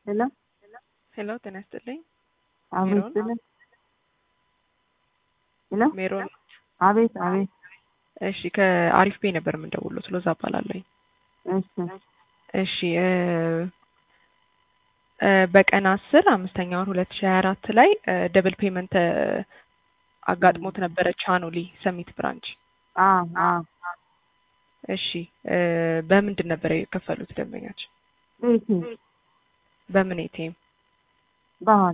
ሄሎ ሄሎ ጤና ይስጥልኝ። አቤት ሜሮን? ስልህ ሄሎ ሜሮን አቤት አቤት እሺ ከአሪፍ ቤ ነበር የምንደውለው ሎዛ እባላለሁኝ። እሺ እሺ እ እ በቀን አስር አምስተኛ ወር ሁለት ሺ ሀያ አራት ላይ ደብል ፔመንት አጋጥሞት ነበረ ቻኖሊ ሰሚት ብራንች። አ አ እሺ እ በምንድን ነበር የከፈሉት ደንበኛችን? ቤቴ በምን ኤቲኤም? ባህል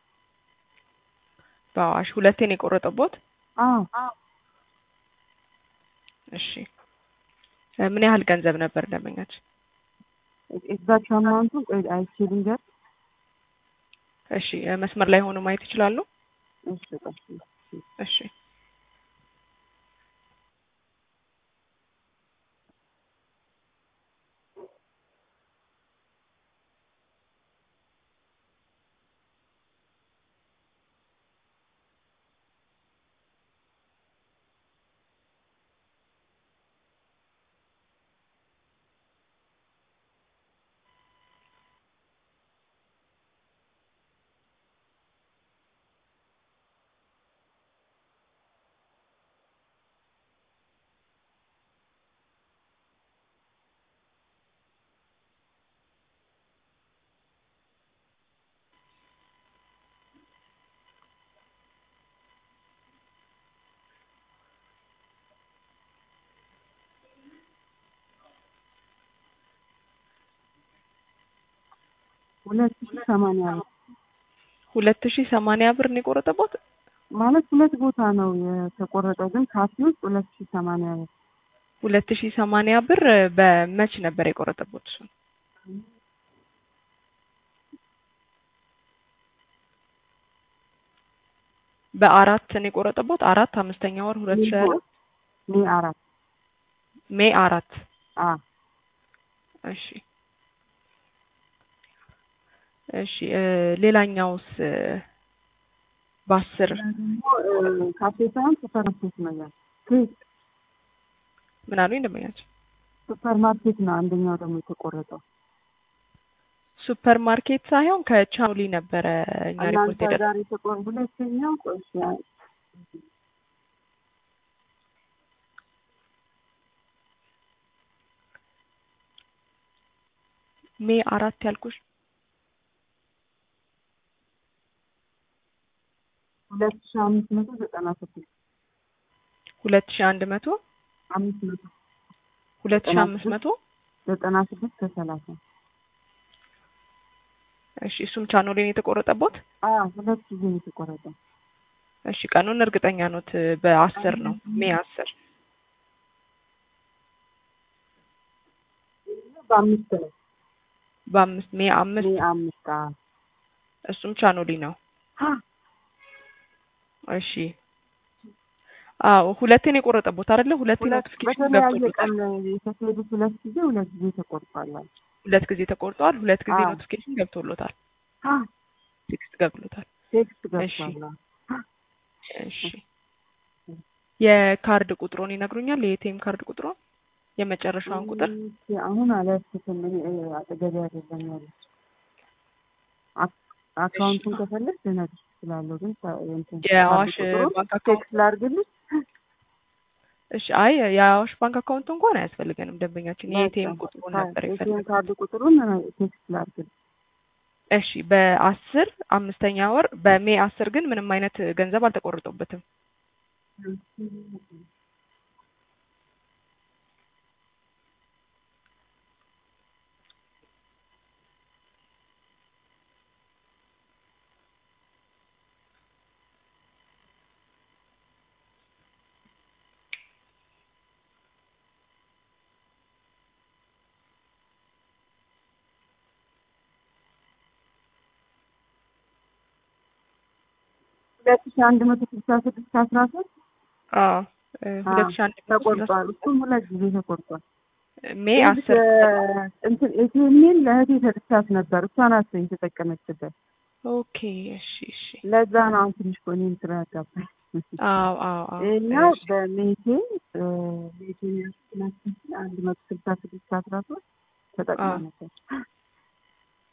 በአዋሽ ሁለቴን የቆረጠቦት? አ እሺ እ ምን ያህል ገንዘብ ነበር ደንበኛችን? ኤግዛክት አማውንቱ ቆይ አይቼ ልንገር። እሺ እ መስመር ላይ ሆኖ ማየት ይችላሉ? እሺ ቆይ እሺ ሁለት ሺህ ሰማንያ ነው ሁለት ሺ ሰማንያ ብር ነው የቆረጠቦት? ማለት ሁለት ቦታ ነው የተቆረጠው፣ ግን ካፌ ውስጥ ሁለት ሺህ ሰማንያ ነው። ሁለት ሺ ሰማንያ ብር በመች ነበር የቆረጠቦት? እሱ በአራት ነው የቆረጠቦት? አራት አምስተኛ ወር ሁለት ሺ አራት ሜ አራት ሜይ አራት አ እሺ እሺ እ ሌላኛውስ እ በአስር ደግሞ እ ካፌ ሳይሆን ሱፐር ማርኬት ነው ያለው። ኬክ ምን አሉኝ ደንበኛችን? ሱፐር ማርኬት ነው አንደኛው ደግሞ የተቆረጠው። ሱፐር ማርኬት ሳይሆን ከቻውሊ ነበረ እኛ ሪፖርት እናንተ የደረሰ ጋር የተቆረ ሁለተኛው ቆይ እሺ፣ ሜይ አራት ያልኩሽ ሁለት ሺህ አምስት መቶ ዘጠና ስድስት ሁለት ሺ አንድ መቶ አምስት መቶ ሁለት ሺ ዘጠና አምስት ስድስት መቶ ዘጠና ስድስት ከሰላሳ እሺ እሱም ቻኖሌን የተቆረጠቦት? አ ሁለት ጊዜ ነው የተቆረጠው። እሺ ቀኑን እርግጠኛ ኖት? በአስር ነው ሜይ አስር በአምስት ነው በአምስት ሜይ አምስት ሜ አምስት አ እሱም ቻኖሊ ነው። አ እሺ አዎ ሁለቴን የቆረጠቦት አይደለ? ሁለቴ ሁለት ኖቲፊኬሽን በተለያየ ገብቶለታል። ቀን የተካሄዱት ሁለት ጊዜ ሁለት ጊዜ ተቆርጧል። ሁለት ጊዜ ተቆርጧል። ሁለት ጊዜ አዎ። ኖቲፊኬሽን ገብቶሎታል። አ ቴክስት ገብቶሎታል። ቴክስት እሺ። ገብቷል። እሺ የካርድ ቁጥሩን ይነግሩኛል? የኤቲኤም ካርድ ቁጥሩን የመጨረሻውን ቁጥር እሺ፣ አሁን አልያዝኩትም እኔ እ፣ አጠገቤ አይደለም ያለች። አክ- አካውንቱን ከፈለግ ልነግርሽ እችላለሁ፣ ግን ታ- እንትን የአዋሽ ካርድ ቁጥሩን ባንክ አካውንት ቴክስት ላድርግልሽ። እሺ አይ የአዋሽ ባንክ አካውንት እንኳን አያስፈልገንም ደንበኛችን የኤቲኤም በቃ፣ ቁጥሩን ካ- ነበር ኤቲኤም የፈለገው ካርድ ቁጥሩን እ፣ ቴክስት ላድርግልሽ። እሺ በአስር አምስተኛ ወር በሜይ አስር ግን ምንም አይነት ገንዘብ አልተቆረጠበትም ሁለት ሺህ አንድ መቶ ስልሳ ስድስት አስራ ሶስት አዎ እ ሁለት ሺህ አንድ መቶ ስልሳ ተቆርጧል። እሱም ሁለት ጊዜ ተቆርጧል። ሜይ አስር እንትን ኤቲኤምን ለእህቴ ሰጥቻት ነበር። እሷ ናት የተጠቀመችበት። ኦኬ እሺ እሺ ለዛ ነው አሁን ትንሽ ቆይ እኔም ስራ ያጋባኝ። አዎ አዎ አዎ ይኸኛው እሺ። በሜቴ ሜቴ አንድ መቶ ስልሳ ስድስት አስራ ሶስት ተጠቅማ አዎ። ነበር።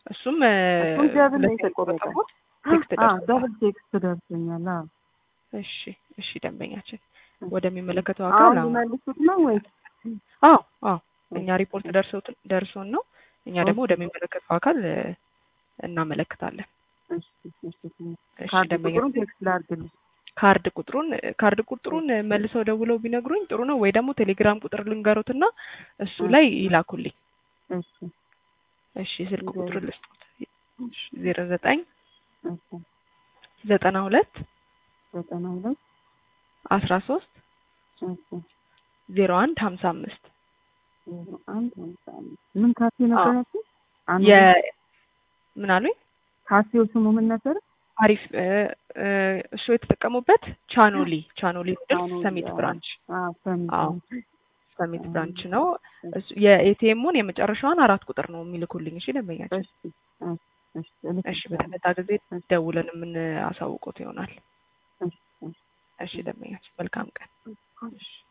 እሱም እ፣ እሱም ደብል ነው ሁለት የተቆረጠው። የተቆረጠቦት ቴክስት አዎ ደርሶታል። ደብል ቴክስት ደርሶኛል። አዎ እሺ እሺ ደንበኛችን ወደሚመለከተው አካል አሁን አሁን ሊመልሱት ነው ወይስ? አዎ አዎ እኛ ሪፖርት ደርሶት ደርሶን ነው እኛ ደግሞ ወደሚመለከተው አካል እ፣ እናመለክታለን። እሺ እሺ እሺ ካርድ ደንበኛ ቁጥሩን ቴክስት ላድርግልሽ። ካርድ ቁጥሩን ካርድ ቁጥሩን መልሰው ደውለው ቢነግሩኝ ጥሩ ነው፣ ወይ ደግሞ ቴሌግራም ቁጥር ልንገሩትና እሱ ላይ ይላኩልኝ። እሺ እሺ ስልክ ቁጥር ልስጡት ዜሮ ዘጠኝ እሺ ዘጠና ሁለት ዘጠና ሁለት አስራ ሶስት እሺ ዜሮ አንድ ሀምሳ አምስት ዜሮ አንድ ሃምሳ አምስት ምን ካፌ ነበር ያልሽኝ? አንዱ የ ምን አሉኝ? ካፌው ስሙ ምን ነበር? አሪፍ እ፣ እ፣ እሱ የተጠቀሙበት ቻኖሊ ቻኖሊ ኑድልስ ቻኖሊ፣ ሰሚት አዎ። ብራንች አዎ ሰሚት አዎ። ነው። ሰሚት ብራንች ነው። እሱ የኤቲኤሙን የመጨረሻዋን አራት ቁጥር ነው የሚልኩልኝ። እሺ ደንበኛችን። እሺ እሺ እሺ እልክ እሺ በተመጣ ጊዜ ደውለን የምናሳውቁት ይሆናል። እሺ እሺ እሺ ደንበኛችን መልካም ቀን። እሺ